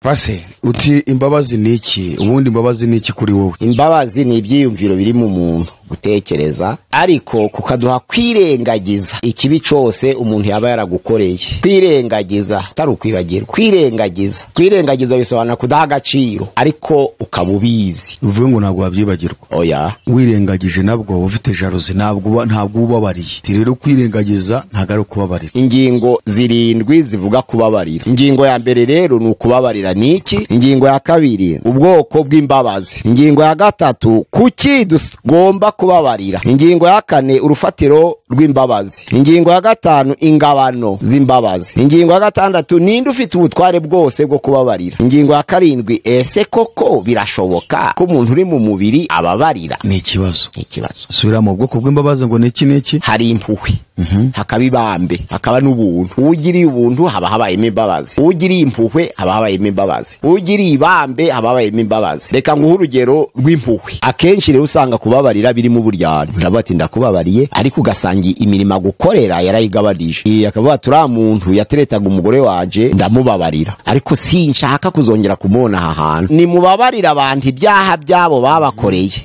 base uti imbabazi ni iki ubundi imbabazi ni iki kuri wowe imbabazi ni ibyiyumviro biri mu muntu gutekereza ariko kukaduha kwirengagiza ikibi cyose umuntu yaba yaragukoreye kwirengagiza atari ukwibagirwa kwirengagiza kwirengagiza bisobanura kudaha agaciro ariko ukaba ubizi bivuye ngo ntabwo wabyibagirwa oya wirengagije nabwo ufite jaruzi ntabwo uba ntabwo uba ubabariye Ati rero kwirengagiza ntabwo ari ukubabarira ingingo zirindwi zivuga kubabarira ingingo ya mbere rero ni ukubabarira ni iki ingingo ya kabiri ubwoko bw'imbabazi ingingo ya gatatu kuki tugomba kubabarira ingingo ya kane urufatiro rw'imbabazi ingingo ya gatanu ingabano z'imbabazi ingingo ya gatandatu ninde ufite ubutware bwose bwo kubabarira ingingo ya karindwi ese koko birashoboka ko umuntu uri mu mubiri ababarira ni ikibazo ni ikibazo subira mu bwoko bw'imbabazi ngo ni iki n'iki hari impuhwe hakaba ibambe hakaba n'ubuntu ugiriye ubuntu haba habayemo imbabazi ugiriye impuhwe haba habayemo imbabazi ugiriye ibambe haba habayemo imbabazi reka nguhe urugero rw'impuhwe akenshi rero usanga kubabarira birimo uburyarya uravuga ati ndakubabariye ariko ugasanga imirimo agukorera yarayigabanije iyi akavuga ati uriya muntu yateretaga umugore wanje ndamubabarira ariko sinshaka kuzongera kumubona aha hantu nimubabarire abantu ibyaha byabo babakoreye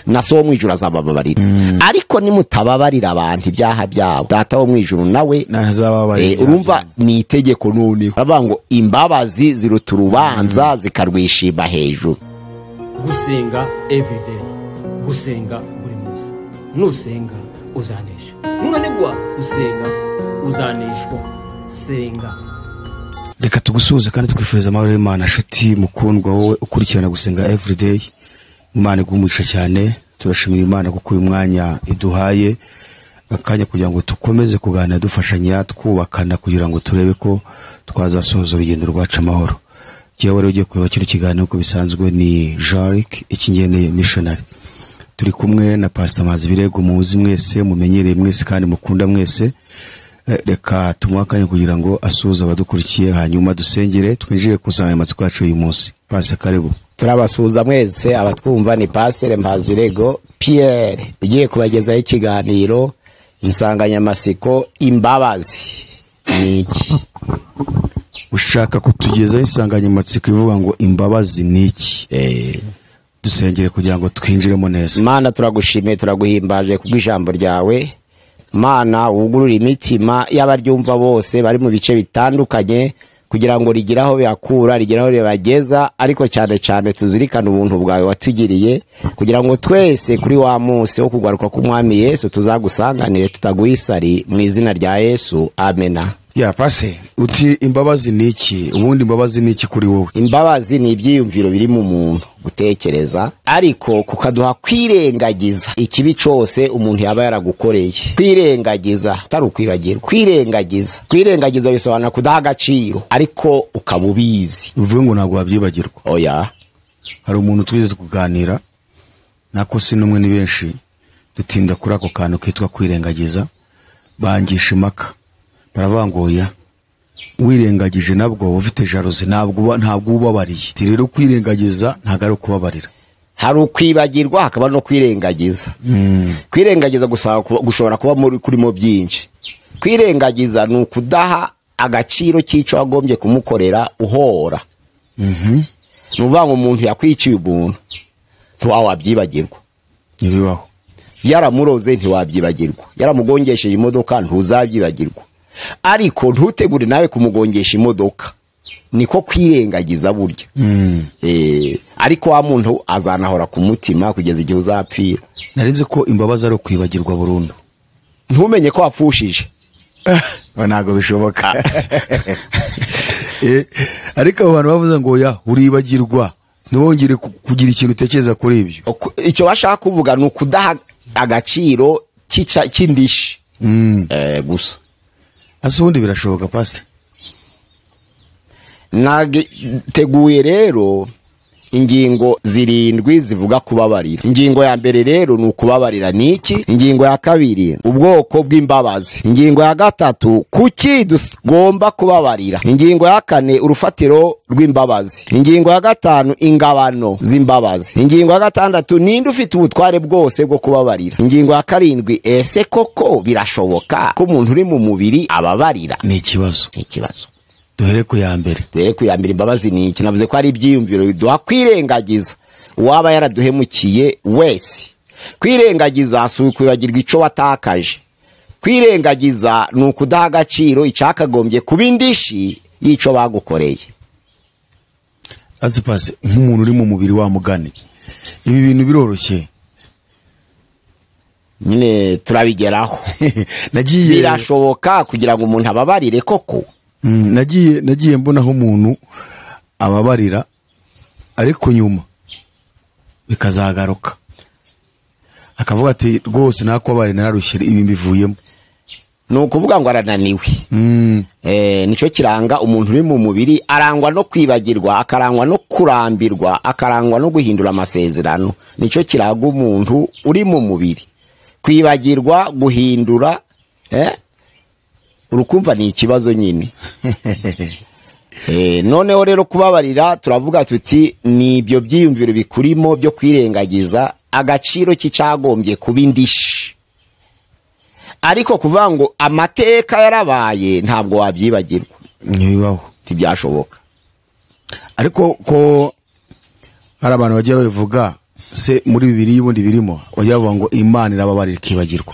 na so wo mu ijuru azabababarira ariko nimutababarira abantu ibyaha byabo data wo mu ijuru nawe ntazababarira Eh, urumva ni itegeko noneho bavuga ngo imbabazi ziruta urubanza zikarwishima hejuru gusenga everyday gusenga buri munsi nusenga uzanesha nunanigwa usenga uzaneshwa senga reka tugusuhuze kandi twifuriza amahoro y'imana nshuti mukundwa wowe ukurikirana gusenga everyday imana igumugisha cyane turashimira imana kuko uyu mwanya iduhaye akanya kugira ngo dukomeze kuganira dufashanya twubakana kugira ngo turebe ko twazasohoza urugendo rwacu amahoro jyewe rero ugiye kureba kino kiganiro uko bisanzwe ni jaric ikingeneye missionary turi kumwe na pasita mazi birego muzi mwese mumenyereye mwese kandi mukunda mwese Eh, reka tumuhe akanya kugira ngo asuhuze abadukurikiye hanyuma dusengere twinjire ku nsanganyamatsiko yacu y'uyu munsi pasita karibu turabasuhuza mwese abatwumva ni pasire mpazirego piyere ugiye kubagezaho ikiganiro insanganyamatsiko imbabazi ni iki ushaka kutugezaho insanganyamatsiko ivuga ngo imbabazi ni iki dusengere kugira ngo twinjiremo neza mana turagushimiye turaguhimbaje kubw'ijambo ryawe mana wugurura imitima y'abaryumva bose bari mu bice bitandukanye kugira ngo rigire aho bihakura rigire aho ribageza ariko cyane cyane tuzirikane ubuntu bwawe watugiriye kugira ngo twese kuri wa munsi wo kugaruka k'umwami yesu tuzagusanganire tutaguha isari mu izina rya yesu amena ya pase uti imbabazi ni iki ubundi imbabazi ni iki kuri wowe imbabazi ni ibyiyumviro biri mu muntu gutekereza ariko kukaduha kwirengagiza ikibi cyose umuntu yaba yaragukoreye kwirengagiza atari ukwibagirwa kwirengagiza kwirengagiza bisobanura kudaha agaciro ariko ukaba ubizi bivuye ngo ntabwo wabyibagirwa oya hari umuntu twigeze kuganira nako si n'umwe ni benshi dutinda kuri ako kantu kitwa kwirengagiza bangisha impaka baravuga ngo oya wirengagije nabwo uba ufite jaruzi ntabwo uba ntabwo uba ubabariye Ati rero kwirengagiza ntabwo ari ukubabarira hari ukwibagirwa hakaba no kwirengagiza kwirengagiza gusa kuba- gushobora kuba muri- kurimo byinshi kwirengagiza ni ukudaha agaciro cy'icyo wagombye kumukorera uhora ni ukuvuga ngo umuntu yakwiciye ubuntu ntiwawabyibagirwa ntibibaho yaramuroze ntiwabyibagirwa yaramugongesheje imodoka ntuzabyibagirwa ariko ntutegure nawe kumugongesha imodoka niko kwirengagiza burya Eh, ariko wa muntu azanahora ku mutima kugeza igihe uzapfira narinzi ko imbabazi ari ukwibagirwa burundu ntumenye ko wapfushije ntabwo bishoboka Eh, ariko abo bantu bavuze ngo oya uribagirwa ntiwongere ku- kugira ikintu utekereza kuri ibyo Oku- icyo bashaka kuvuga ni ukudaha agaciro cy'ica- cy'indishi Eh, gusa ese ubundi birashoboka pasite nateguye rero ingingo zirindwi zivuga kubabarira ingingo ya mbere rero ni ukubabarira ni iki ingingo ya kabiri ubwoko bw'imbabazi ingingo ya gatatu kuki tugomba kubabarira ingingo ya kane urufatiro rw'imbabazi ingingo ya gatanu ingabano z'imbabazi ingingo ya gatandatu ninde ufite ubutware bwose bwo kubabarira ingingo ya karindwi ese koko birashoboka ko umuntu uri mu mubiri ababarira ni ikibazo ni ikibazo duhere ku ya mbere duhere ku ya mbere imbabazi ni iki navuze ko ari ibyiyumviro duha kwirengagiza uwaba yaraduhemukiye wese kwirengagiza si ukwibagirwa icyo watakaje kwirengagiza ni ukudaha agaciro icyakagombye kuba indishi y'icyo bagukoreye azipase nk'umuntu uri mu mubiri wa mugani ibi bintu biroroshye nyine turabigeraho nagiye birashoboka kugira ngo umuntu ababarire koko Mm, nagiye nagiye mbonaho umuntu ababarira ariko nyuma bikazagaruka akavuga ati rwose nakubabare nararushye ibi mbivuyemo ni ukuvuga ngo arananiwe Mm, Eh, nicyo kiranga umuntu uri mu mubiri arangwa no kwibagirwa akarangwa no kurambirwa akarangwa no guhindura amasezerano nicyo kiranga umuntu uri mu mubiri kwibagirwa guhindura eh? urukumva ni ikibazo nyine Eh, noneho rero kubabarira turavuga tuti ni ibyo byiyumviro bikurimo byo kwirengagiza agaciro cy'icyagombye kuba indishi ariko kuvuga ngo amateka yarabaye ntabwo wabyibagirwa ntibibaho ntibyashoboka ariko ko hari abantu bagiye babivuga se muri bibiri y'ubundi birimo bajya bavuga ngo imana irababarira ikibagirwa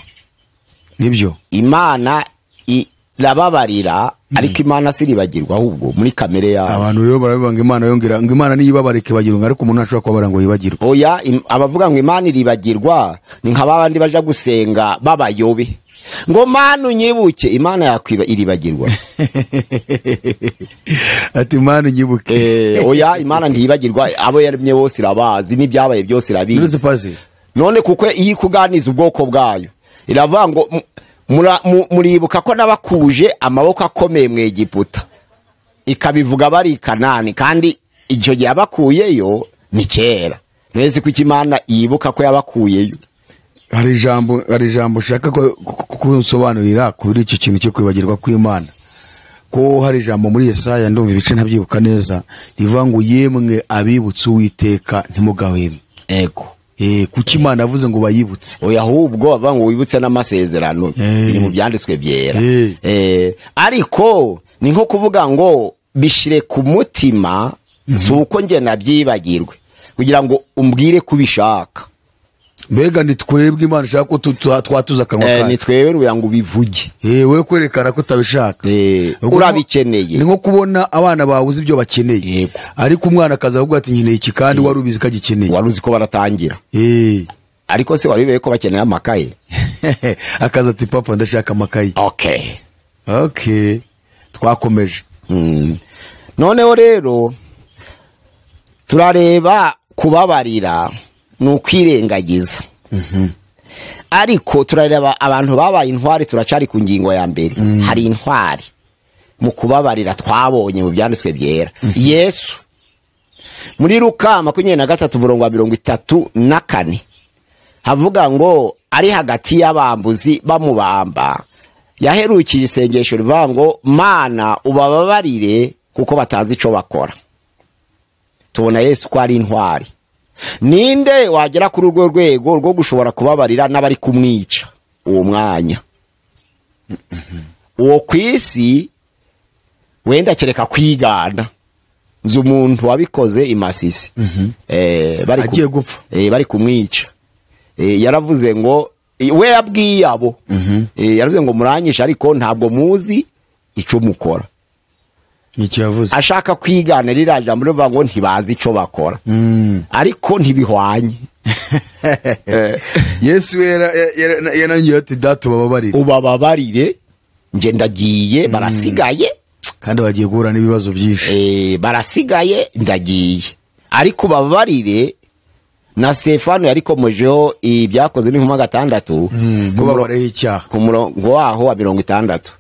nibyo imana irababarira ariko imana siribagirwa ahubwo muri kamere yawe abantu rero barabivuga ngo imana yongera ngo imana niyibabarira ikibagirwa ariko umuntu ntashobora kubabarira ngo yibagirwe oya im- abavuga ngo imana iribagirwa ni nka babandi baja gusenga babayobe ngo mana unyibuke imana yakwiba iribagirwa ati imana unyibuke Eh, oya imana ntiyibagirwa abo yaremye bose irabazi n'ibyabaye byose irabizi pazi none kuko iyo ikuganiza ubwoko bwayo iravuga ngo "Mu- mura- mu- muribuka ko nabakuje amaboko akomeye mu egiputa ikabivuga bari i kanani kandi icyo gihe yabakuyeyo ni kera ntese ko imana yibuka ko yabakuyeyo hari ijambo hari ijambo ushaka ko kunsobanurira kuri icyo kintu cyo kwibagirwa kw'imana ko hari ijambo muri yesaya ndumva ibice ntabyibuka neza rivuga ngo yemwe abibutse uwiteka ntimugahweme ego Eh, kuki imana yavuze ngo bayibutse oya ahubwo bavuga ngo wibutse n'amasezerano Eh. biri mu byanditswe byera Eh. Eh, ariko ni nko kuvuga ngo bishire ku mutima si uko njye nabyibagirwe kugira ngo umbwire ko ubishaka mbega ni twebwe imana ishaka ko tu- tu- twatuza akanwa Eh, kayo ni twebwe kugira ngo ubivuge Eh, wowe kwerekana ko utabishaka Eh, Ubwo urabikeneye ni nko kubona abana babuze ibyo bakeneye Yego. ariko umwana akaza avuga ati nkeneye iki kandi wari ubizi ko agikeneye wari uzi ko baratangira Eh. ariko se wari wibeye ko bakeneye amakaye akaza ati papa ndashaka amakayi okay okay twakomeje Mm. noneho rero turareba kubabarira ni ukwirengagiza ariko turareba abantu babaye intwari turacari ku ngingo ya mbere hari intwari mu kubabarira twabonye mu byanditswe byera yesu muri luka makumyabiri na gatatu umurongo wa mirongo itatu na kane havuga ngo ari hagati y'abambuzi bamubamba yaherukiye isengesho rivuga ngo mana ubababarire kuko batazi icyo bakora tubona yesu ko ari intwari ninde wagera kuri urwo rwego rwo gushobora kubabarira n'abari kumwica uwo mwanya uwo ku isi wenda kereka kwigana nzi umuntu wabikoze i masisi Eh, bari ku- agiye gupfa eh, bari kumwica eh, yaravuze ngo eh, we yabwiye abo eh, yaravuze ngo muranyishe ariko ntabwo muzi icyo mukora nicyo yavuze ashaka kwigana ririya jambo rivuga ngo ntibazi icyo bakora Mm. ariko ntibihwanye yesu yara- ya- ya- yanangiye ati data ubababarire ubababarire nge ndagiye barasigaye kandi bagiye guhura n'ibibazo byinshi eh, barasigaye ndagiye ariko ubababarire na stefano yarikomejeho ibyakoze n'inkuba gatandatu ku murongo- kubabareho icyaha ku murongo waho wa mirongo itandatu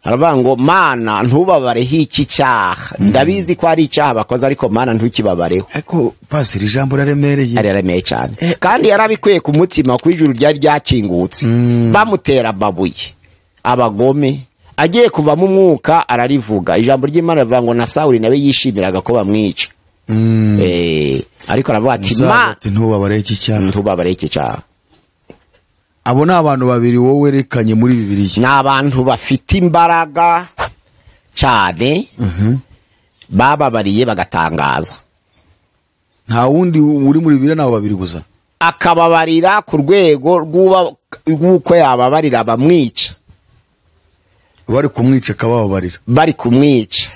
haravuga ngo mana ntubabareho iki cyaha ndabizi ko ari icyaha bakoze ariko mana ntukibabareho ariko pasiri ijambo ari riraremereye remeye cyane kandi yarabikwiye ku mutima kuko ijuru ryari ryakingutse bamutera amabuye abagome agiye kuvamo umwuka ararivuga ijambo ry'imana rivuga ngo na sawuli nawe yishimiraga ko bamwica Eh, ariko aravuga ati Umusaza ma ati ntubabareho iki cyaha ntubabareho iki cyaha abo ni abantu babiri wowe werekanye muri bibiliya ni abantu bafite imbaraga cyane bababariye bagatangaza nta wundi uri muri bibiri nabo babiri gusa akababarira ku rwego rw'uba- rw'uko yababarira bamwica bari kumwica akabababarira bari kumwica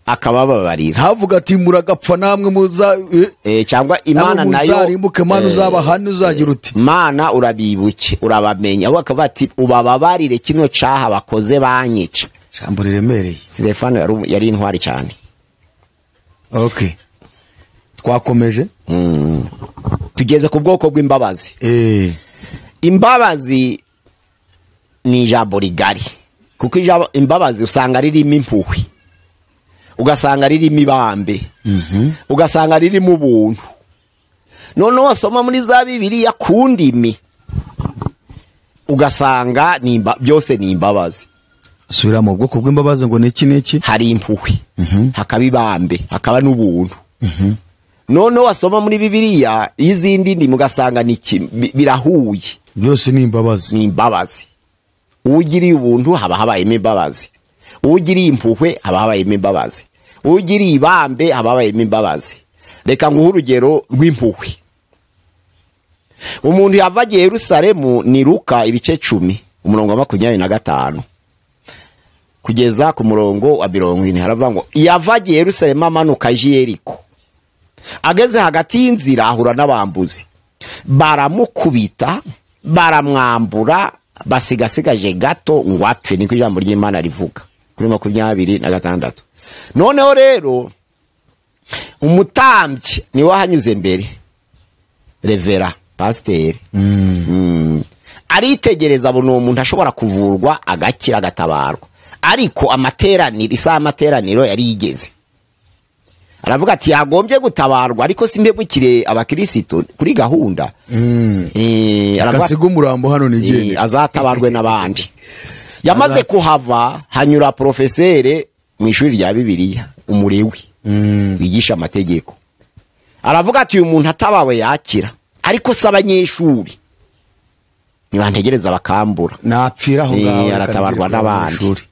akabababarira ntavuga ati muragapfa namwe muza eh, Eh, cyangwa imana namwe nayo muzarimbuke mana eh, uzabahane uzagira uti mana urabibuke urabamenya ahubwo akavuga ati ubababarire kino cyaha bakoze banyica ijambo riremereye sitefano yari- yari intwari cyane okay twakomeje Mm. tugeze ku bwoko bw'imbabazi eh imbabazi ni ijambo rigari kuko ijambo- imbabazi usanga ririmo impuhwe ugasanga ririmo ibambe ugasanga ririmo ubuntu noneho wasoma muri za bibiriya ku ndimi ugasanga ni imba- byose ni imbabazi subira mu bwoko bw'imbabazi ngo ni iki n'iki hari impuhwe hakaba ibambe hakaba n'ubuntu noneho wasoma muri bibiriya izindi ndimi ugasanga ni kim- bi- birahuye byose ni imbabazi ni imbabazi ugiriye ubuntu haba habayemo imbabazi ugiriye impuhwe haba habayemo imbabazi ugiriye ibambe haba habayemo imbabazi reka nguhe urugero rw'impuhwe umuntu yava agiye yerusalemu ni ruka ibice cumi umurongo wa makumyabiri na gatanu kugeza ku murongo wa mirongo ine haravuga ngo yava agiye yerusalemu amanuka aje i yeriko ageze hagati y'inzira ahura n'abambuzi baramukubita baramwambura basigasigage gato ngo apfe niko ijambo ry'imana rivuga kuri makumyabiri na gatandatu noneho rero umutambyi niwe wahanyuze mbere revera pasiteri Mm. aritegereza abona uwo muntu ashobora kuvurwa agakira agatabarwa ariko amateraniro isaha y'amateraniro yari yigeze aravuga ati yagombye gutabarwa ariko simbebukire abakirisitu kuri gahunda Eh, aravuga ati- agasiga umurambo hano ni Eh, igendera azatabarwe n'abandi yamaze kuhava hanyura porofesere mu ishuri rya bibiliya umurewi wigisha amategeko aravuga ati uyu muntu atabawe yakira ariko si abanyeshuri nibantegereza bakambura napfira aho ngaho Eh, reka aratabarwa nigire kuva mu n'abandi ishuri.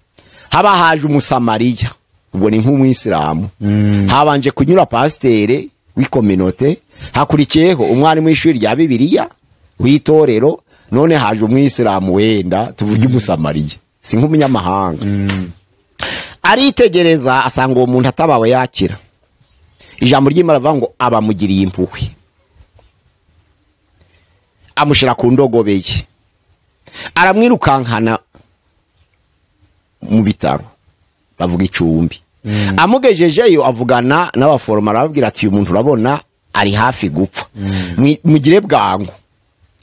haba haje umusamariya ubwo ni nk'umwisilamu habanje kunyura pasiteri w'ikominote hakurikiyeho umwarimu w'ishuri rya bibiliya w'itorero none haje umwisilamu wenda tuvuge umusamariya si nk'umunyamahanga aritegereza asanga uwo muntu atabawe yakira ijambo ry'imana rivuga ngo abamugiriye impuhwe amushyira ku ndogobe ye aramwirukankana mu bitaro bavuga icumbi amugejejeyo avugana n'abaforoma arababwira ati uyu muntu urabona ari hafi gupfa Mwi- mugire bwangu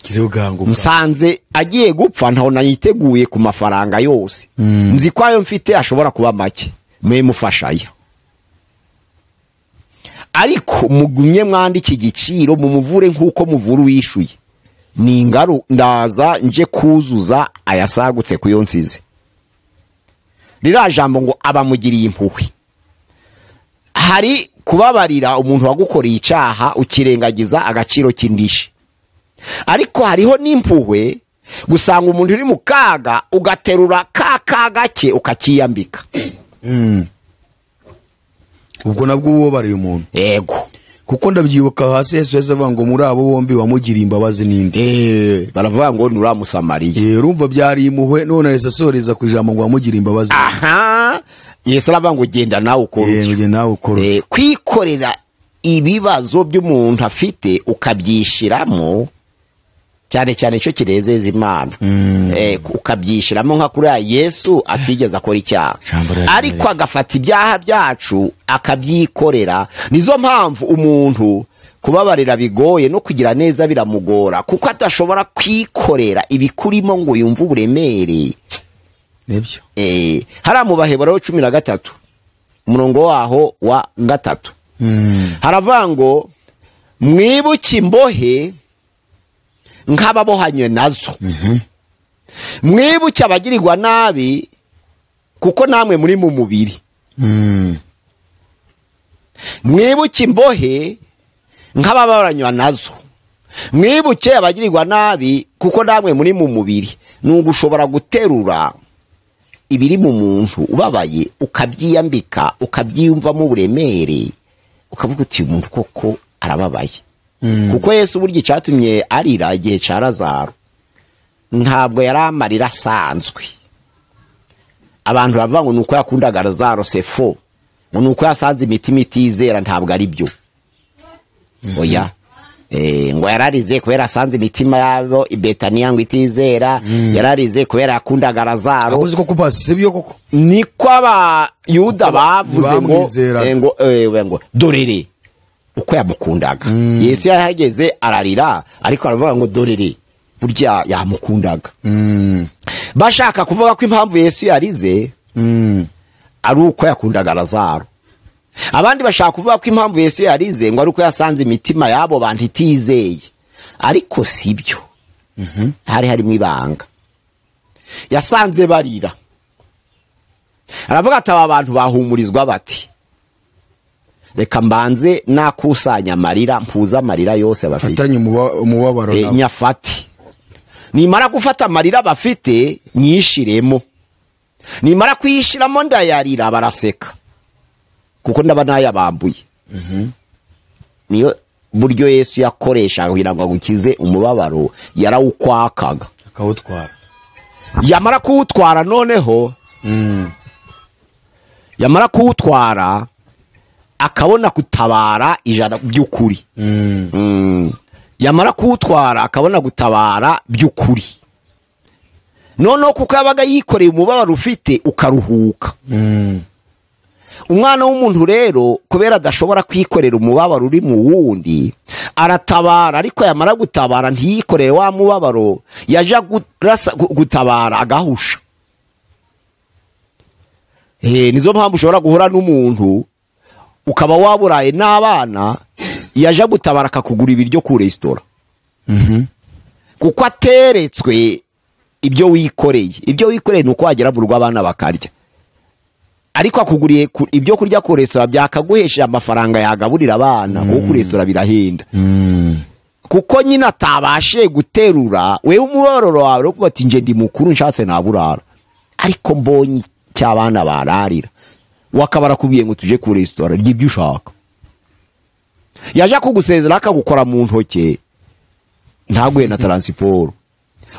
Gire bwangu bwa- nsanze agiye gupfa ntaho nayiteguye ku mafaranga yose nzi ko ayo mfite ashobora kuba make mwe mufashayo ariko mugumye mwandike igiciro mumuvure nk'uko muvura uwishuye ni ingaru ndaza nje kuzuza ayasagutse ku yo nsize ririya jambo ngo abamugiriye impuhwe hari kubabarira umuntu wagukoreye icyaha ukirengagiza agaciro k'indishi ariko hariho n'impuhwe gusanga umuntu uri mu kaga ugaterura ka ka gake ukakiyambika ubwo nabwo uba ubabariye umuntu yego kuko ndabyibuka hasi yesu yahise avuga ngo muri abo bombi wamugiriye imbabazi n'indi baravuga ngo nuramusamariye Eh, urumva byari impuhwe none yahise asoreza ku ijambo ngo wamugiriye imbabazi aha yesu aravuga ngo genda nawe ukora Eh, utyo ngo nawe ukora Eh, kwikorera ibibazo by'umuntu afite ukabyishyiramo cyane cyane icyo kirezeza imana Eh, ukabyishyiramo nka kuriya yesu atigeze akora icyaha Ijambo riraremereye. ariko agafata ibyaha byacu akabyikorera nizo mpamvu umuntu kubabarira bigoye no kugira neza biramugora kuko adashobora kwikorera ibikurimo ngo yumve uburemere nibyo Eh, hariya mu baheburayo cumi na gatatu umurongo waho wa gatatu haravuga ngo mwibuke imbohe nk'ababohanye nazo mwibuke abagirirwa nabi kuko namwe muri mu mubiri mwibuke imbohe nk'ababaranywa nazo mwibuke abagirirwa nabi kuko namwe muri mu mubiri ni ugushobora guterura ibiri mu muntu ubabaye ukabyiyambika ukabyiyumvamo uburemere ukavuga uti uyu muntu koko arababaye kuko yesu burya icyatumye arira igihe cya razaro ntabwo yari amarira asanzwe abantu baravuga ngo ni uko yakundaga razaro sefo ngo ni uko yasanze imitima itizera ntabwo ari byo oya Eh, ngo yararize kubera asanze imitima yabo i betaniya ngo itizera yararize kubera yakundaga razaro akoze koko pasi sibyo koko niko abayuda bavuze ngo bamwizeraga. eh, ngo eh, we ngo dorere uko yamukundaga yesu yahageze ararira ariko aravuga ngo dorere burya yamukundaga bashaka kuvuga ko impamvu yesu yarize ari uko yakundaga razaro abandi bashaka kuvuga ko impamvu yesu yarize ngo ari uko yasanze imitima y'abo bantu itizeye ariko si byo hari harimo ibanga yasanze barira aravuga ati aba bantu bahumurizwa bati reka mbanze nakusanya amarira mpuze amarira yose bafite fatanye umuba- umubabaro Eh, nawe. nyafate nimara gufata amarira bafite nyishiremo nimara kuyishiramo ndayarira baraseka kuko ndaba nayabambuye niyo buryo yesu yakoreshaga kugira ngo agukize umubabaro yarawukwakaga akawutwara yamara kuwutwara noneho yamara kuwutwara akabona gutabara ijana by'ukuri Mm. yamara kuwutwara akabona gutabara by'ukuri noneho kuko yabaga yikoreye umubabaro ufite ukaruhuka umwana w'umuntu rero kubera adashobora kwikorera umubabaro uri mu wundi aratabara ariko yamara gutabara ntiyikorere wa mubabaro yajya gurasa- gu- gutabara agahusha Eh, nizo mpamvu ushobora guhura n'umuntu ukaba waburaye n'abana yaje gutabara akakugura ibiryo ku resitora kuko ateretswe ibyo wikoreye ibyo wikoreye ni uko wagera mu rugo abana bakarya ariko akuguriye ku- ibyo kurya ku resitora byakaguhesheje amafaranga yagaburira abana kuko ku resitora birahenda kuko nyine atabashe guterura wewe umubabaro wawe uvuga ati nje ndi mukuru nshatse naburara ariko mbonye cy'abana bararira wakabara kubwiye ngo tuje ku resitora rya ibyo ushaka yaje kugusezera akagukora mu ntoki ntaguhe na taransiporo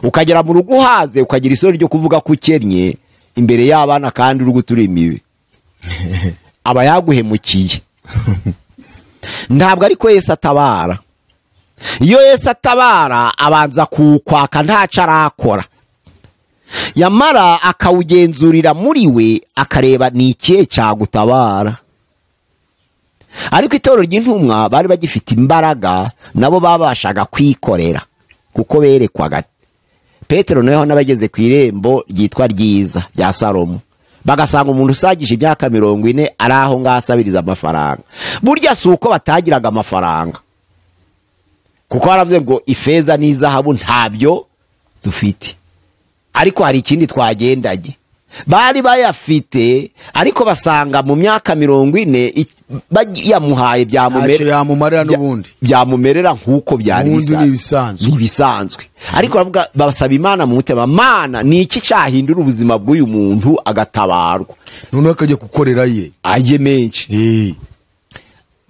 ukagera mu rugo uhaze ukagira isoni ryo kuvuga ko ukennye imbere y'abana kandi uri gutura imibi aba yaguhemukiye ntabwo ariko yesu atabara iyo yesu atabara abanza kuwukwaka ntaco arakora yamara akawugenzurira muri we akareba ni ikihe cyagutabara ariko itorero ry'intumwa bari bagifite imbaraga nabo babashaga kwikorera kuko berekwaga petero noneho n'abageze ku irembo ryitwa ryiza rya salomo bagasanga umuntu usagije imyaka mirongo ine ari aho ngaho asabiriza amafaranga burya si uko batagiraga amafaranga kuko baravuze ngo ifeza n'izahabu ntabyo dufite ariko hari ikindi twagendanye bari bayafite ariko basanga mu myaka mirongo ine i- baj- yamuhaye ntacyo byamumerera yamumarira n'ubundi byamumerera nk'uko byari Ubundi bisanzwe. ni ibisanzwe. Ni ibisanzwe ariko baravuga basaba imana mu mutima mana ni iki cyahindura ubuzima bw'uyu muntu agatabarwa noneho akajya gukorera ye ajye menshi Eh.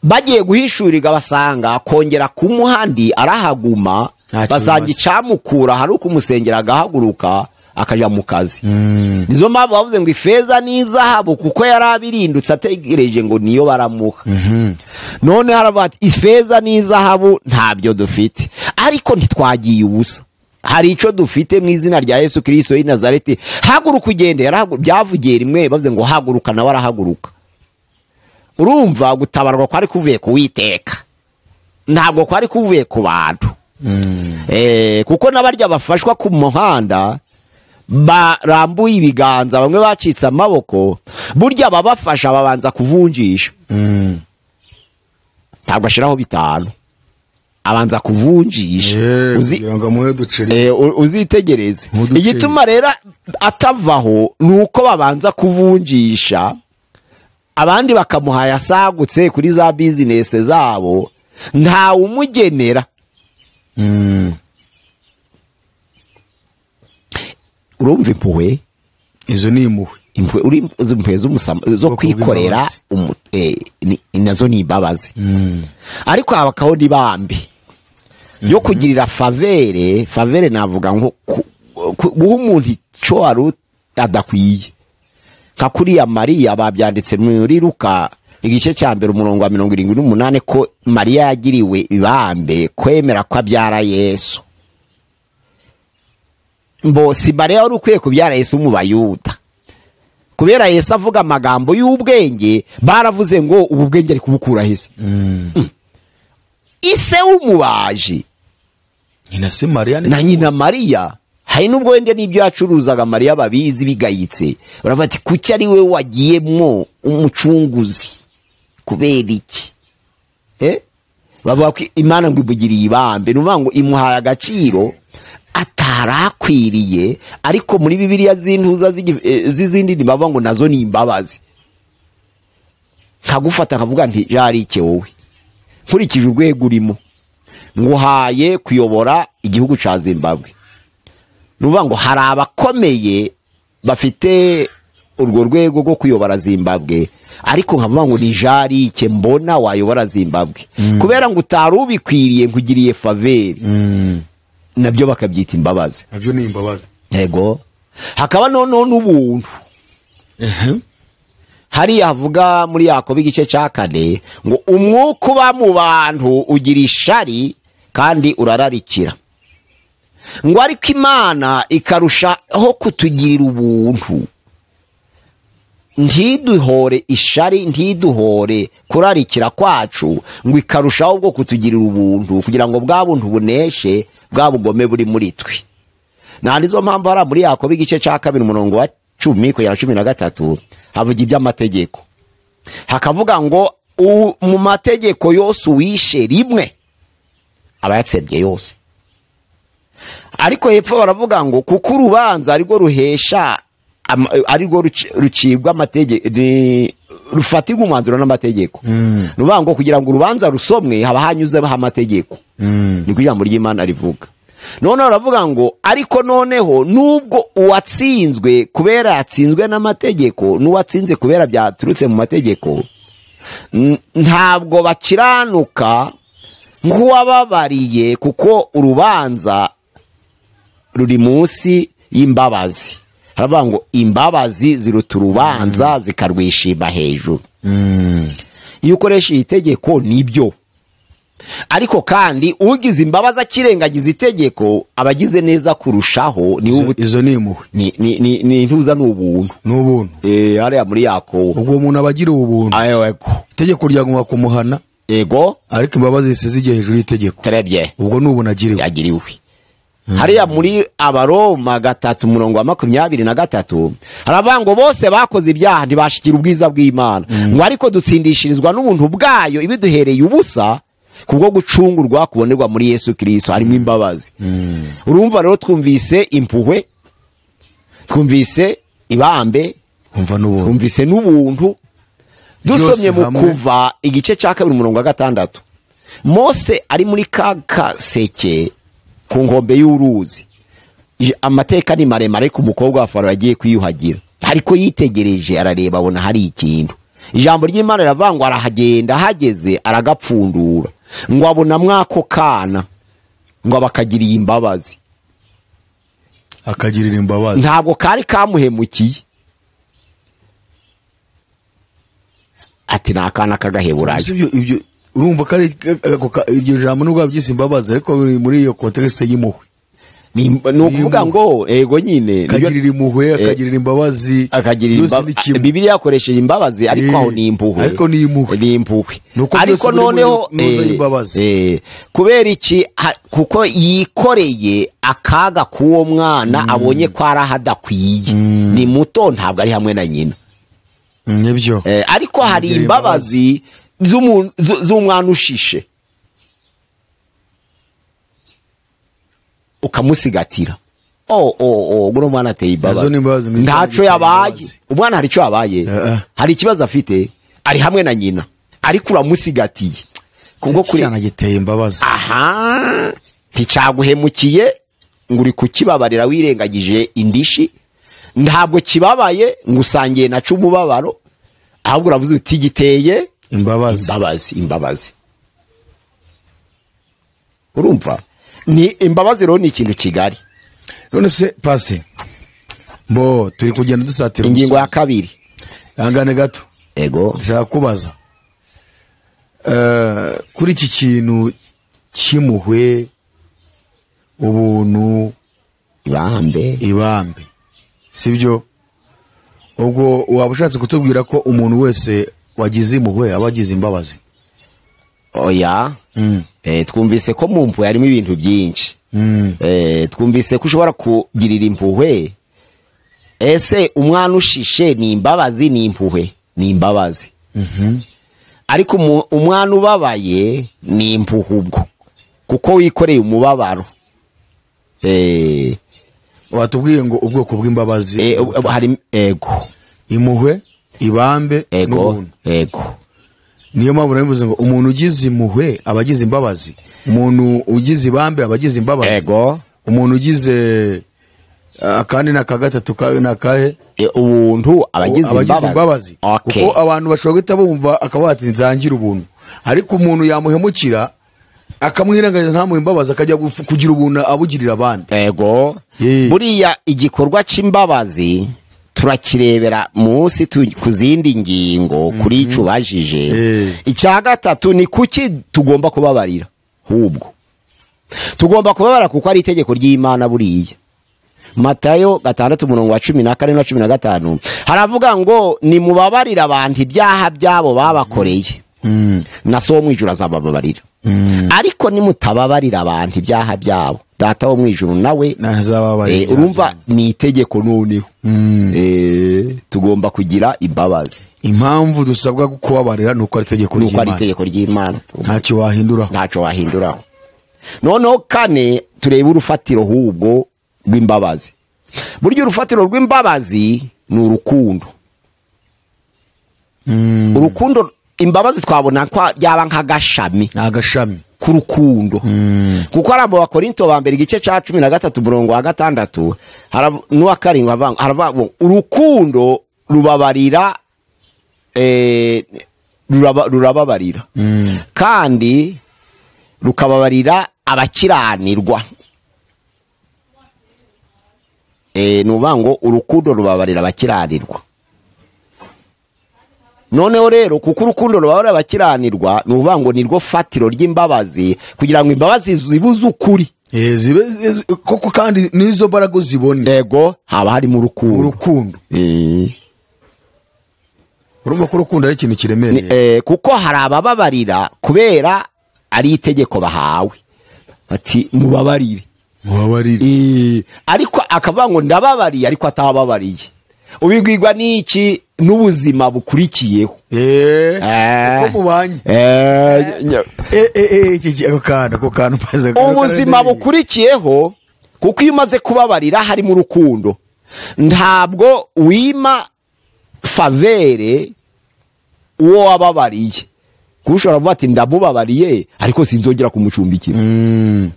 bagiye guhishurirwa basanga kongera kumuhandi arahaguma Nta kintu basanga basa. icamukura hari ukumusengera agahaguruka akaja mu kazi nizo mpamvu bavuze ngo ifeza n'izahabu kuko yari abirindutse ategereje ngo niyo baramuha none haravuga ati ifeza n'izahabu ntabyo dufite ariko ntitwagiye ubusa hari ico dufite mu izina rya yesu kirisito y'i nazareti haguruka ugende yarahagu- byavugiye rimwe bavuze ngo haguruka nawe arahaguruka urumva gutabarwa kwari kuvuye ku witeka ntabwo kwari kuvuye ku bantu Eh, kuko n'abarya bafashwa ku muhanda barambuye ibiganza bamwe bacitse amaboko burya ababafasha babanza kuvunjisha ntabwo ashyiraho bitanu abanza kuvunjisha Eh, Uzi- kugira ngo amuhe duceri Eh, u- uzitegereze Muduce. igituma rero atavaho ni uko babanza kuvunjisha abandi bakamuha yasagutse kuri za bizinesi zabo ntawe umugenera urumva impuhwe izo ni impuhwe impwe uri izi mpuhwe z'umusama- zo Ubwoko kwikorera bw'imbabazi. umu- eh, ni- nazo ni imbabazi ariko habakaho n'ibambi yo kugirira favere favere navuga ngo ku- ku- guha umuntu icyo wari ut- adakwiye nka kuriya mariya babyanditse muri ruka igice cya mbere umurongo wa mirongo irindwi n'umunani ko mariya yagiriwe ibambe kwemera ko abyara yesu mbo si mariya wari ukwiye kubyara yesu mu bayuda kubera yesu avuga amagambo y'ubwenge baravuze ngo ubu bwenge ari kubukura heza ise w'umubaji nyina se mariya ni na nyina mariya hari n'ubwo wenda n'ibyo yacuruzaga mariya babizi bigayitse baravuga ati kuki ari we wagiyemo umucunguzi kubera iki Eh? bavuga ko imana ngo imugiriye ibambe ni ukuvuga ngo imuhaye agaciro atarakwiriye ariko muri bibiliya z'intuza z'igi- eh, z'izindi ni bavuga ngo nazo ni imbabazi nkagufata nkavuga nti jarike wowe nkurikije urwego urimo nguhaye kuyobora igihugu cya zimbabwe ni ukuvuga ngo hari abakomeye bafite urwo rwego rwo kuyobora zimbabwe ariko nkavuga ngo ni jarike mbona wayobora zimbabwe kubera ngo utari ubikwiriye nkugiriye faveri nabyo bakabyita imbabazi nabyo ni imbabazi yego hakaba noneho n'ubuntu hariya havuga muri yakobo igice cya kane ngo umwuka uba mu bantu ugira ishari kandi urararikira ngo ariko imana ikarushaho kutugirira ubuntu ntiduhore ishari ntiduhore kurarikira kwacu ngo ikarushaho bwo kutugirira ubuntu kugira ngo bwa buntu buneshe bwa bugome buri muri twe nta nizo mpamvu hariya muri yakobo igice cya kabiri umurongo wa cumi kugera cumi na gatatu havuga iby'amategeko hakavuga ngo "U- mu mategeko yose uwishe rimwe aba yatsembye yose ariko hepfo baravuga ngo kuko urubanza arirwo ruhesha ama- arirwo ruci- rucibwa amategeko rufatirwa umwanzuro n'amategeko ni ukuvuga ngo kugira ngo urubanza rusomwe haba hanyuzeho amategeko niko ijambo ry'imana rivuga noneho baravuga ngo ariko noneho nubwo uwatsinzwe kubera yatsinzwe n'amategeko n'uwatsinze kubera byaturutse mu mategeko n- ntabwo bakiranuka nk'uwababariye kuko urubanza ruri munsi y'imbabazi haravuga ngo imbabazi ziruta urubanza zikarwishima hejuru iyo ukoresha iri tegeko nibyo ariko kandi ugize imbabazi akirengagiza itegeko aba agize neza kurushaho ni izo, ubu izo ni impuhwe ni ni ni ni intuza ni ubuntu ni ubuntu eh hariya muri yako ubwo umuntu aba agira ubuntu ayo yego itegeko ryagomba kumuhana yego ariko imbabazi zise zijya hejuru y'itegeko terebye ubwo ni ubuntu agiriwe yagiriwe hariya muri abaroma gatatu umurongo wa makumyabiri na gatatu haravuga ngo bose bakoze ibyaha ntibashikira ubwiza bw'imana ngo ariko dutsindishirizwa n'ubuntu bwayo ibiduhereye ubusa kubwo gucungurwa kubonerwa muri yesu kirisito harimo imbabazi urumva rero twumvise impuhwe twumvise ibambe kumva n'ubuntu twumvise n'ubuntu dusomye mu hamwe. kuva igice cya kabiri umurongo wa gatandatu mose ari muri ka kaseke ku nkombe y'uruzi Ij- amateka ni maremare ariko umukobwa wa faro yagiye kwiyuhagira ariko yitegereje arareba abona hari ikintu ijambo ry'imana riravuga ngo arahagenda ahageze aragapfundura ngo abona mwako kana ngo abakagiriye imbabazi akagirira imbabazi ntabwo kari kamuhemukiye ati ni akana k'agaheburayo Ese ibyo ibyo urumva ko ari ako ka- iryo jambo nubwo wabyise imbabazi ariko biri muri iyo kontekisite y'impuhwe ni ni ukuvuga Ni ngo ego nyine nibyo- akagirira impuhwe akagirira imbabazi akagirira byose ni imbabazi kimwe bibiliya yakoresheje imbabazi ariko Eh, aho ni impuhwe ariko ni impuhwe. ni impuhwe Ni uko byose ariko biri muri noneho ntuza eh, y'imbabazi. eh, kubera iki ha- kuko yikoreye akaga k'uwo mwana abonye ko ari aho adakwiye ni muto ntabwo ari hamwe na nyina nibyo Eh, ariko hari Kugira imbabazi z'umu- z- z'umwana ushishe ukamusigatira oh, oh, oh, guno mwana ateye Nazo ni imbabazi imbabazi, ni imbabazi. ntaco yabaye umwana hari ico yabaye Eh, eh. hari ikibazo afite ari hamwe na nyina ariko uramusigatiye kubwo kure cyana giteye imbabazi aha nticaguhemukiye ngo uri kukibabarira wirengagije indishi ntabwo kibabaye ngo usangiye naca umubabaro ahubwo uravuze uti giteye imbabazi imbabazi imbabazi urumva ni imbabazi rero ni ikintu kigari none se pasite mbo turi kugenda dusatira ingingo ya umusozi. kabiri ihangane gato ego ndashaka kubaza Eh, kuri iki kintu cy'impuhwe ubuntu ibambe ibambe sibyo ubwo waba ushatse kutubwira ko umuntu wese wagize impuhwe aba agize imbabazi oya Mm. Eh, twumvise ko mu mpuhwe harimo ibintu byinshi Mm. Eh, twumvise ko ushobora kugirira impuhwe ese umwana ushishe ni imbabazi ni impuhwe ni imbabazi ariko umu- umwana ubabaye ni impuhwe ubwo kuko wikoreye umubabaro Eh, watubwiye ngo ubwoko bw'imbabazi eh, eh, hari ego impuhwe ibambe ego n'ubuntu ego niyo mpamvu nari mvuze ngo umuntu ugize impuhwe aba agize imbabazi umuntu ugize ibambe aba agize imbabazi ego umuntu ugize eh, akandi n'aka gatatu kawe n'akahe Eh, ubuntu abagize abagize imbabazi Okay. kuko abantu bashobora guhita bumva akavuga ati nzangire ubuntu ariko umuntu yamuhemukira akamwirengagiza ntamuhe imbabazi akajya gufu- kugira ubuntu abugirira abandi ego Ye. buriya igikorwa cy'imbabazi turakirebera munsi tu- ku zindi ngingo kuri icyo ubajije Ye. icya gatatu ni kuki tugomba kubabarira ahubwo tugomba kubabarira kuko ari itegeko ry'imana buriya matayo gatandatu umurongo wa cumi na kane na cumi na gatanu haravuga ngo nimubabarire abantu ibyaha byabo babakoreye na so wo mu ijuru azabababarira ariko nimutababarira abantu ibyaha byabo data wo mu ijuru nawe ntazababaye eh, urumva ni itegeko noneho Eh, tugomba kugira imbabazi impamvu dusabwa kubabarira ni uko ari itegeko nuko ari ry'imana itegeko ry'imana ntacyo wahinduraho ntacyo wahinduraho noneho kane turebe urufatiro hubwo rw'imbabazi burya urufatiro rw'imbabazi ni urukundo urukundo imbabazi twabona ko byaba nk'agashami ni agashami k'urukundo kuko ari mu bakorinto ba mbere igice cya cumi na gatatu umurongo wa gatandatu harav- n'uwa karindwi haravuga- haravuga ngo urukundo rubabarira eh, ruraba- rurababarira kandi rukababarira abakiranirwa Eh, ni ukuvuga ngo urukundo rubabarira abakiranirwa noneho rero kuko urukundo rubabarira abakiranirwa ni ukuvuga ngo ni rwo fatiro ry'imbabazi kugira ngo imbabazi zibuze ukuri Eh, zibe eh, koko kandi n'izo mbaraga uzibone ego haba harimo urukundo urukundo Eh. urumva ko urukundo ari ikintu Ni- kiremereye eh, kuko hari abababarira kubera ari itegeko bahawe bati mubabarire mubabarire Eh, ariko akavuga ngo ndababariye ariko atababariye ubibwirwa n'iki n'ubuzima bukurikiyeho Eh, Eh. uko mubanye Eh, nya- Eh, eh, eh, iki- iki- ako kantu ako kantu maze ubuzima bukurikiyeho kuko iyo umaze kubabarira harimo urukundo ntabwo wima favere uwo wababariye kuko ushobora kuvuga ati ndamubabariye ariko sinzongera kumucumbikira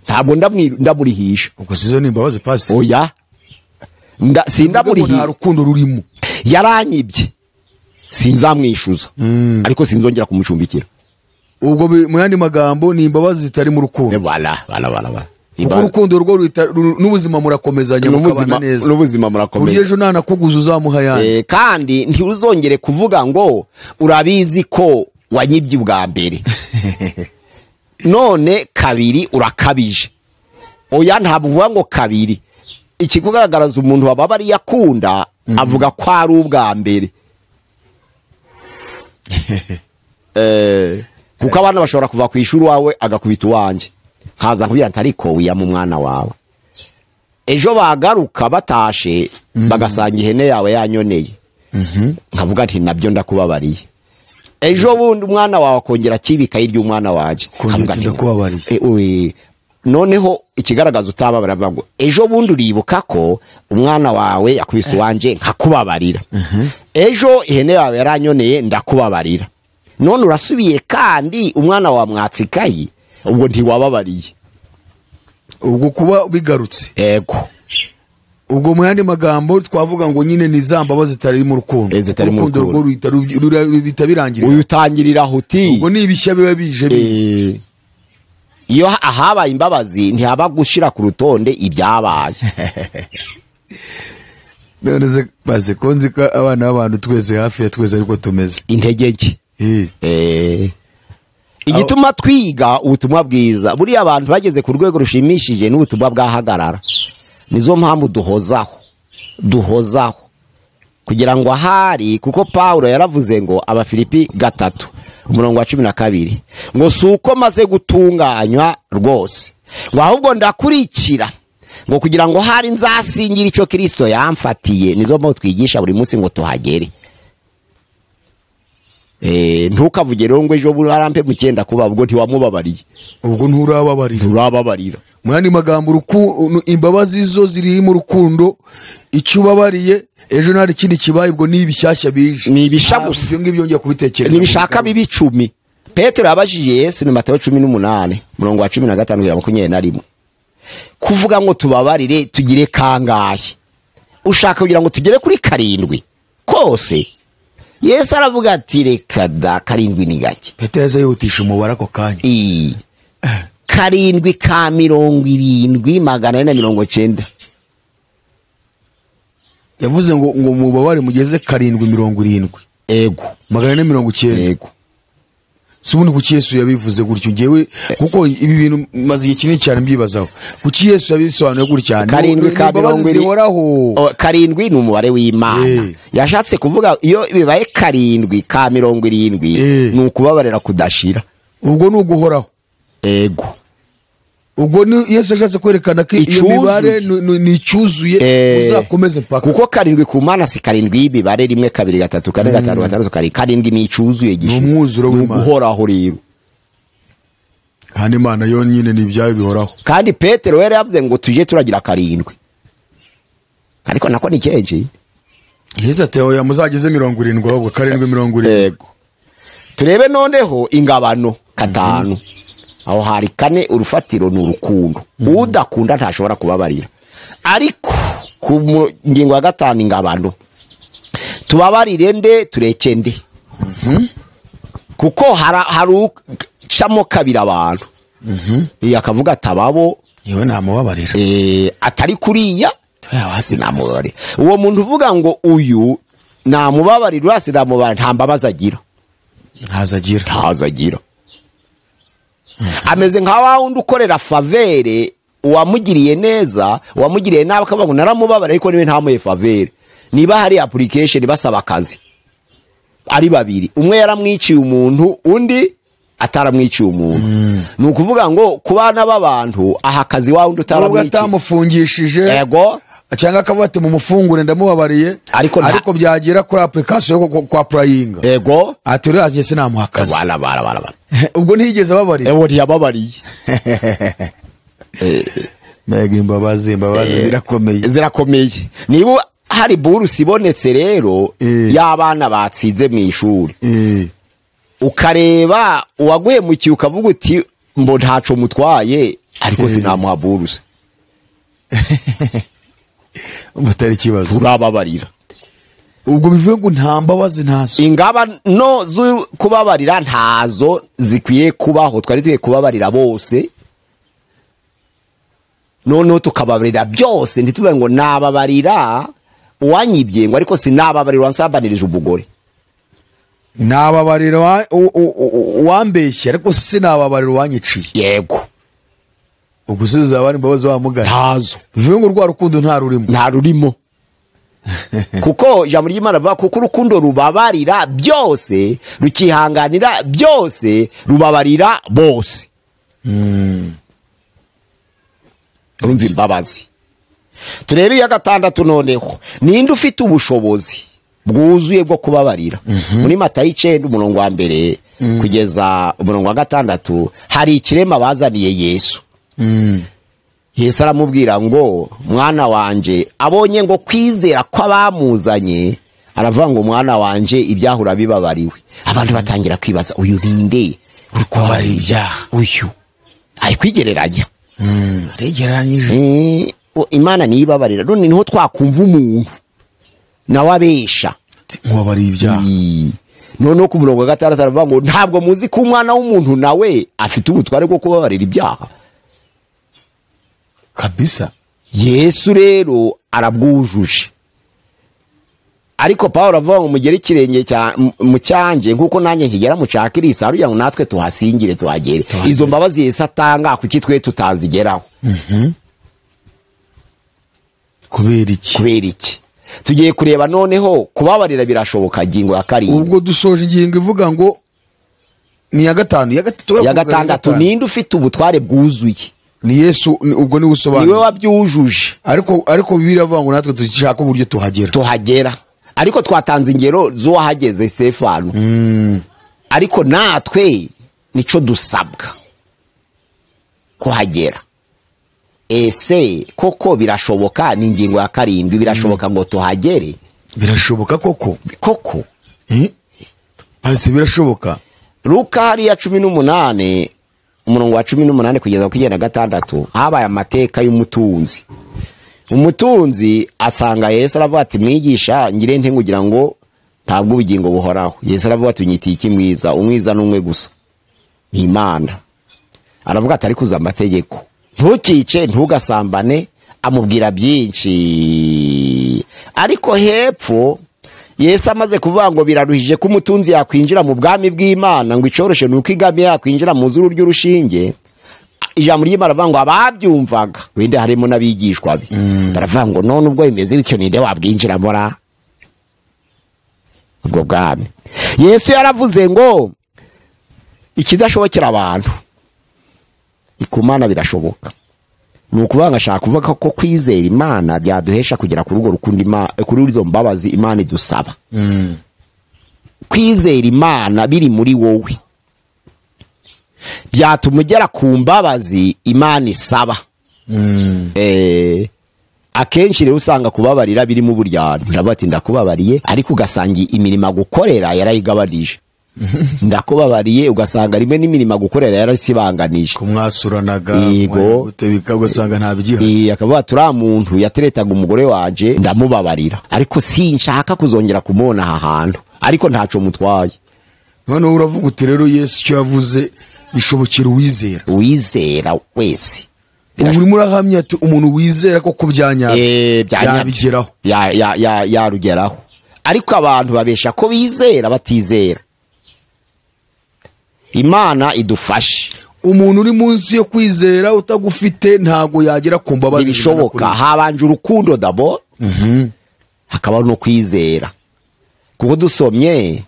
ntabwo ndamwi- ndamurihisha ubwo sizo ni imbabazi pasite oya Nda- nta sindamurihisha rukundo rurimo yaranyibye sinzamwishyuza Mm. ariko sinzongera kumucumbikira ubwo bi- mu yandi magambo ni imbabazi zitari mu Eh, rukundo bala bala bala bala kuko urukundo rwo ruhita- ru- n'ubuzima murakomezanya mukabana n'ubuzima neza n'ubuzima ku buryo murakomeye ejo ntanakuguza uzamuha ayandi Eh, kandi ntiuzongere kuvuga ngo urabizi ko wanyibye ubwa mbere none kabiri urakabije oya ntabwo uvuga ngo kabiri ikikugaragaraza umuntu wababariye akunda avuga ko ari ubwa mbere Eh, kuko abana bashobora kuva ku ishuri wawe agakubita uwanjye nkaza nkubwira nti ariko wiyama umwana wawe ejo bagaruka batashe bagasanga ihene yawe yanyoneye nkavuga nti nabyo ndakubabariye ejo bundi umwana wawe akongera akibika iryo umwana wanjye Akongera Nkavuga ati nti- ndakubabariye. E, oye, noneho ikigaragaza utababara avuga ngo ejo bundi uribuka ko umwana wawe yakubise uwanje nkakubabarira ejo ihene yawe yaranyoneye ndakubabarira none urasubiye kandi umwana wawe mwatsa ikayi ubwo ntiwababariye ubwo kuba bigarutse ego ubwo mu yandi magambo twavuga ngo nyine ni za mbabazi zitari mu rukundo Eh, zitari mu urukundo rukundo. rwo ruhita ruby- rura- ruhita birangirira uyu utangirira aho uti ubwo ni ibishya biba bije bi- Eh, iyo ha- ahabaye imbabazi ntihaba gushira ku rutonde ibyabaye none se bazi ko nzi ko abana b'abantu twese hafi ya twese ariko tumeze intege nke Eh, Eh, igituma twiga ubutumwa bwiza buriya abantu bageze ku rwego rushimishije n'ubutumwa bwahagarara nizo mpamvu duhozaho duhozaho kugira ngo ahari kuko pawulo yaravuze ngo abafilipi gatatu umurongo wa cumi na kabiri ngo si uko maze gutunganywa rwose ngo ahubwo ndakurikira ngo kugira ngo hari nzasingire icyo kirisito yamfatiye nizo mpamvu twigisha buri munsi ngo tuhagere Eh, ntukavuge rero ngo ejo burampe mu cyenda kuba ubwo ntiwamubabariye ubwo nturababarira nturababarira mu yandi magambo uruku- imbabazi zo ziri mu rukundo icyo ubabariye ejo nta kindi kibaye ubwo ni ibishyashya bije Ni ibisha Ah, gusa. ibyo ngibyo njya kubitekereza ntibishaka bibi icumi petero yabajije yesu ni matayo cumi n'umunani murongo wa cumi na gatanu kugera makumyabiri na rimwe kuvuga ngo tubabarire tugire kangahe ushaka kugira ngo tugere kuri karindwi kose yesu aravuga ati reka da karindwi ni gake petero yaza yihutisha umubare ako kanya I. karindwi ka mirongo irindwi magana ane na mirongo cyenda yavuze ngo ngo mubabare mugeze karindwi mirongo irindwi ego magana ane mirongo icyenda ego si ubundi kuki yesu yabivuze gutyo ngewe kuko ibi bintu maze igihe kinini cyane mbyibazaho kuki yesu yabisobanuye gutya Ni- karindwi ni ka imbabazi mirongo iri- zihoraho O, karindwi ni umubare w'imana Eh. yashatse kuvuga iyo bibaye karindwi ka mirongo irindwi Eh. ni ukubabarira kudashira ubwo ni uguhoraho ego ubwo ni yesu yashatse kwerekana ko iyo Icyuzuye. mibare ni- ni ni icyuzuye Eh. uzakomeze mpaka kuko karindwi ku mana si karindwi y'imibare rimwe kabiri gatatu kane gatanu gatandatu karindwi karindwi ni icyuzuye gishitse umwuzuro ni w'Imana. uguhoraho rero hano imana yo nyine ni ibyayo bihoraho kandi petero yari yavuze ngo tujye turagira karindwi ariko nako ni kenshi yesu ati oya muzageze mirongo irindwi ahubwo karindwi mirongo irindwi yego turebe noneho ingabano katanu aho hari kane urufatiro ni urukundo udakunda ntashobora kubabarira ariko ku mu- ngingo ya gatanu ingabano tubabarire nde tureke nde kuko hara- hari ucamo kabiri abantu iyo akavuga ati ababo yewe namubabarira eh, atari kuriya Turi abahati sinamubabarira uwo muntu uvuga ngo uyu namubabarira uriya sinamubabarira nta mbabazi agira ntazagira ntazo agira ameze nka wa wundi ukorera favere uwamugiriye neza uwamugiriye nabi akavuga ngo naramubabara ariko niwe ntamuhe favere niba hari application basaba akazi ari babiri umwe yaramwiciye umuntu undi ataramwiciye umuntu ni ukuvuga ngo ku bana b'abantu aha akazi wa wundi nubwo utaramwiciye atamufungishije yego cyangwa akavuga ati mumufungure ndamubabariye Ariko nta- ariko byagera kuri apurikasiyo yo kwa purayinga yego ati uriya njye sinamuha akazi bara bara bara bara ubwo ntiyigeze ababarira ewo ntiyababariye mbega imbabazi imbabazi zirakomeye zirakomeye niba hari burusi ibonetse rero Eh. y'abana batsinze mu ishuri Eh, ukareba uwaguhemukiye ukavuga uti mbo ntaco mutwaye ariko Eh. sinamuha burusi butari ikibazo turababarira ubwo bivuye ngo nta mbabazi ntazo ingabano zo kubabarira ntazo zikwiye kubaho twari tugiye kubabarira bose noneho tukababarira byose ntituvuge ngo nababarira uwanyibye ngo ariko sinababarira wansambanirije umugore nababarira wa- u- u- u- uwambeshye ariko sinababarira uwanyiciye yego ubwo si zaba ari imbabazi wamugana ntazo bivuye ngo rwa rukundo nta rurimo nta rurimo kuko ijambo ry'imana rivuga kuko urukundo rubabarira byose rukihanganira byose rubabarira bose urumva imbabazi turebe iya gatandatu noneho ninde ufite ubushobozi bwuzuye bwo kubabarira muri matayo icenda umurongo wa mbere kugeza umurongo wa gatandatu hari ikirema bazaniye yesu yesu aramubwira ngo mwana wanje abonye ngo kwizera kw'abamuzanye aravuga ngo mwana wanje ibyahura bibabariwe abantu batangira kwibaza uyu ninde uri kubabarira ibyaha uyu ari kwigereranya aregeranyije Eh, o- imana niyo ibabarira none niho twakumva umuntu nawe abesha nkubabariye ibyaha Ii. noneho ku murongo wa gatandatu aravuga ngo ntabwo muzi ko umwana w'umuntu nawe afite ubutware bwo kubabarira ibyaha kabisa yesu rero arabwujuje ariko paul avuga ngo mugere ikirenge cya- mu- mu cyanjye nk'uko nanjye nkigera mu cya kirisi hariya ngo natwe tuhasingire tuhagere izo mbabazi yesu atanga kuki twe tutazigeraho kubera iki kubera iki tugiye kureba noneho kubabarira birashoboka ngingo ya karindwi ubwo dusoje ingingo ivuga ngo ni iya gatanu iya gatatu ya gatandatu ninde ufite ubutware bwuzuye ni yesu ni- ubwo niwe niwe usobanura wabyujuje ariko ariko bibiliya iravuga ngo natwe dushaka uburyo tuhagera tuhagera ariko twatanze ingero z'uwahageze stefano ariko natwe nicyo dusabwa kuhagera ese koko birashoboka ni ingingo ya karindwi birashoboka ngo tuhagere birashoboka koko koko Eh? ase birashoboka luka hariya cumi n'umunani umurongo wa cumi n'umunani kugeza ku icyenda na gatandatu habaye amateka y'umutunzi umutunzi asanga yesu aravuga ati mwigisha ngire nte kugira ngo ntabwo ubugingo buhoraho yesu aravuga ati unyitiye iki mwiza umwiza ni umwe gusa ni imana aravuga ati ariko uzi amategeko ntukice ntugasambane amubwira byinshi ariko hepfo yesu amaze kuvuga ngo biraruhije ko umutunzi yakwinjira mu bwami bw'imana ngo icyoroshye ni uko igame yakwinjira mu zuru ry'urushinge ijambo ry'imana aravuga ngo ababyumvaga wenda harimo n'abigishwa be baravuga ngo none ubwo bimeze bityo ninde wabwinjiramo ra ubwo bwami yesu yaravuze ngo ikidashobokera abantu ku mana birashoboka ni ukuvuga ngo ashaka kuvuga ko kwizera imana byaduhesha kugera ku rugo rukundo Ima- kuri izo mbabazi imana idusaba kwizera imana biri muri wowe byatuma ugera ku mbabazi imana isaba Eh, akenshi rero usanga kubabarira birimo uburyarya uravuga ati ndakubabariye ariko ugasanga imirimo agukorera yarayigabanije ndakubabariye ugasanga rimwe n'imirimo agukorera yarasibanganije kumwasuranaga Yego. mwagutebika ugasanga nta bigihari Iyi akavuga ati uriya muntu yateretaga umugore wanje ndamubabarira ariko sinshaka kuzongera kumubona aha hantu ariko ntaco mutwaye noneho uravuga uti rero yesu icyo yavuze bishobokera uwizera uwizera wese ubu urimo urahamya ati umuntu wizera ko ku Eh, bya nyabyo. byanyabigeraho Ya- ya- ya- yarugeraho ariko abantu babesha ko bizera batizera imana idufashe umuntu uri munsi yo kwizera utagufite ntabwo yagera ku mbabazi ntibishoboka habanje urukundo dabo hakaba no kwizera kuko dusomye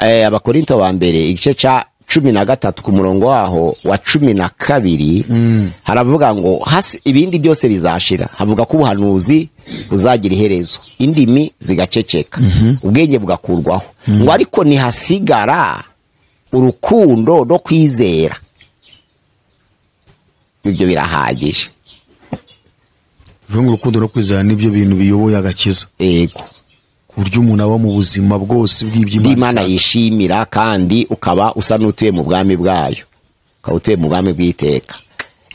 eh, abakorinto ba mbere igice cya cumi na gatatu ku murongo waho wa cumi na kabiri haravuga ngo hasi ibindi byose bizashira havuga ko ubuhanuzi buzagira iherezo indimi zigaceceka ubwenge bugakurwaho ngo ariko ntihasigara urukundo no kwizera ibyo birahagije bivuga ngo urukundo no kwizera nibyo bintu biyoboye agakiza yego ku buryo umuntu aba mu buzima bwose bw'imana bw'iby'imana yishimira kandi ukaba usa n'utuye mu bwami bwayo ukaba utuye mu bwami bw'iteka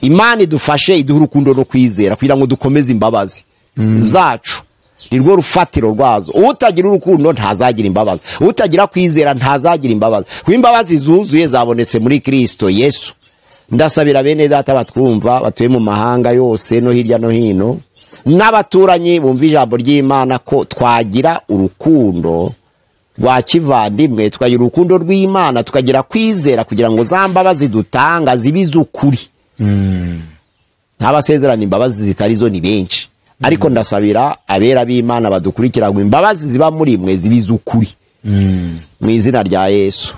imana idufashe iduha urukundo no kwizera kugira ngo dukomeze imbabazi zacu ni rwo rufatiro rwazo utagira urukundo ntazagira imbabazi utagira kwizera ntazagira imbabazi kuko imbabazi zuzuye zabonetse muri kirisito yesu ndasabira bene data batwumva batuye mu mahanga yose no hirya no hino n'abaturanyi bumva ijambo ry'imana ko twagira urukundo rwa kivandimwe tukagira urukundo rw'imana tukagira kwizera kugira ngo za mbabazi dutanga zibe iz'ukuri ntabasezerana imbabazi zitari zo ni benshi ariko ndasabira abera b'imana badukurikira ngo imbabazi ziba muri mwe zibe iz'ukuri mu izina rya yesu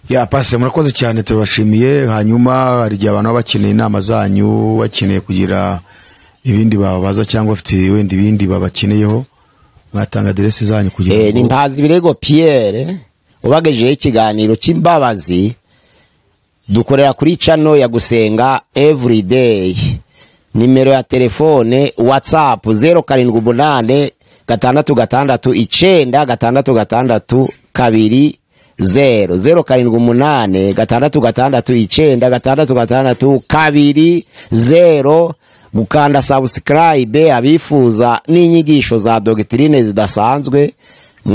ya pasi murakoze cyane turabashimiye hanyuma hari igihe abantu baba bakeneye inama zanyu bakeneye kugira ibindi bababaza cyangwa bafite wenda ibindi babakeneyeho mwatanga aderesi zanyu kugira Eh, ni mpazi birego pierre ubagejeho ikiganiro cy'imbabazi dukorera kuri cano ya gusenga everyday nimero ya telefone whatsapp zeru karindwi umunane gatandatu gatandatu icenda gatandatu gatandatu kabiri zeru zeru karindwi umunane gatandatu gatandatu icenda gatandatu gatandatu kabiri zeru gukanda sabusikarayibe abifuza n'inyigisho za dogitirine zidasanzwe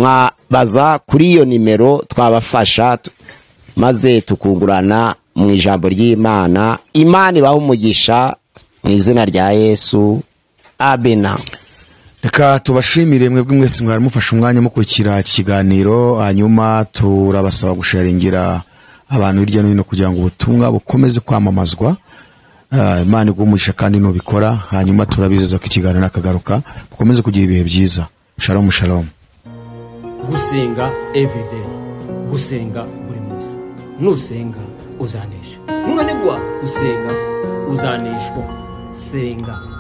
mwabaza kuri iyo nimero twabafasha tu- maze tukungurana mu ijambo ry'imana imana ibaha umugisha mu izina rya yesu abena reka tubashimire mwebwe mwese mwaramufashe umwanya mukurikira ikiganiro hanyuma turabasaba gusharingira abantu hirya no hino kugira ngo ubutumwa bukomeze kwamamazwa Ah, imana igumuhisha kandi nubikora hanyuma turabizeza ko ikiganiro nakagaruka mukomeze kugira ibihe byiza shalomu shalomu gusenga everyday gusenga buri munsi nusenga uzanesha nunanirwa gusenga uzaneshwa senga